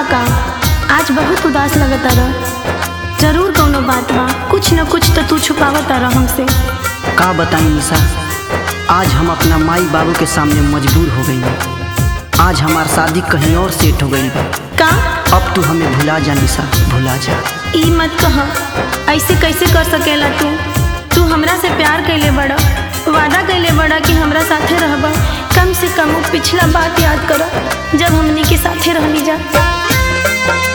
का आज बहुत उदास लगता रह जरूर कौनो बात बा कुछ न कुछ तो तू छुपावत रह हमसे का बताई निशा आज हम अपना माई बाबू के सामने मजबूर हो गई आज हमार शादी कहीं और सेट हो गई बा का अब तू हमें भुला जा निशा भुला जा ई मत कह ऐसे कैसे कर सकेला तू तू हमरा से प्यार कैले बड़ा वादा कैले बड़ा कि हमरा साथे रहबा कम से कम उ पिछला बात याद कर जब हमनी के साथे रहली जा